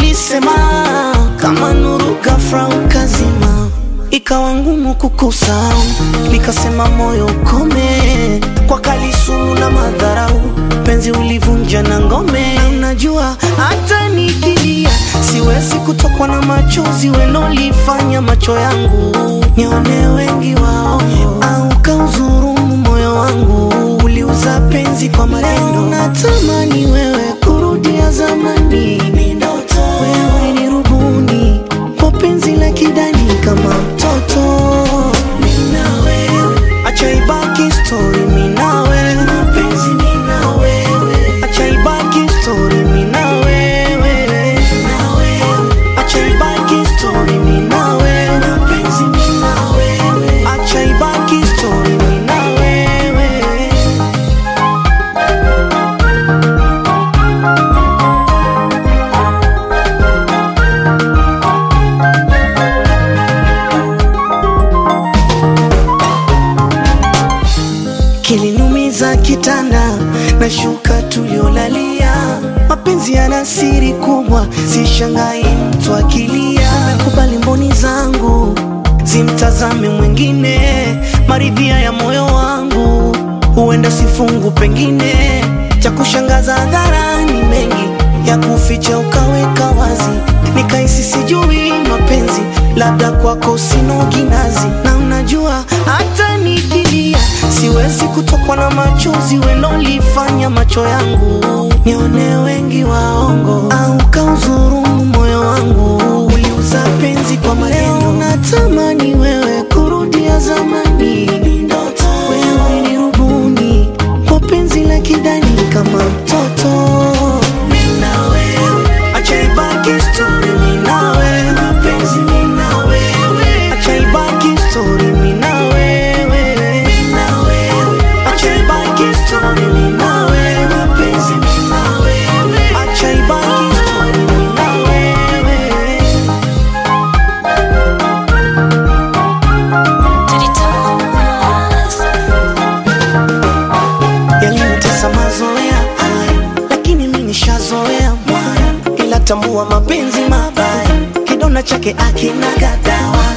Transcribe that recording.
ulisema kama nuru ghafla ukazima, ikawa ngumu kukusahau, nikasema moyo ukome kwa kali sumu na madharau, penzi ulivunja na ngome. Na Unajua hata nikilia siwezi kutokwa na machozi welolifanya macho yangu nione wengi wao, au kauzurumu moyo wangu, uliuza penzi kwa maneno. Natamani wewe kurudia zamani, wewe ni rubuni kwa penzi la kidani kama mtoto. Mimi na wewe, acha ibaki story, mimi na wewe, mapenzi mimi na wewe, acha ibaki story, mimi na wewe, na wewe, acha ibaki story, mimi na wewe, mapenzi mimi na wewe, acha ibaki story, mimi na wewe. kilinumiza kitanda na shuka tuliolalia. Mapenzi yana siri kubwa, sishangai mtu akilia. Nakubali mboni zangu zimtazame mwingine, maridhia ya moyo wangu huenda sifungu, pengine cha kushangaza hadharani, mengi ya kuficha ukaweka wazi, nikahisi sijui mapenzi, labda kwako sino kinazi, na unajua hata nikilia siwezi kutokwa na machozi welolifanya macho yangu nione wengi waongo, au kauzurumu moyo wangu, uliuza penzi kwa maneno. Natamani wewe kurudia zamani, wewe ni rubuni kwa penzi la kidani kama mtoto. Mimi na wewe, acha ibaki story, mimi na wewe, mapenzi mimi na wewe, acha ibaki story, mimi na wewe, mimi na wewe, acha ibaki story, mimi na wewe, mapenzi mimi na wewe, acha ibaki story, mimi na wewe. yalinitesa mazoea haya, lakini mi nishazoea mwaya, ila tambua mapenzi mabaya, kidonda chake akina gadawa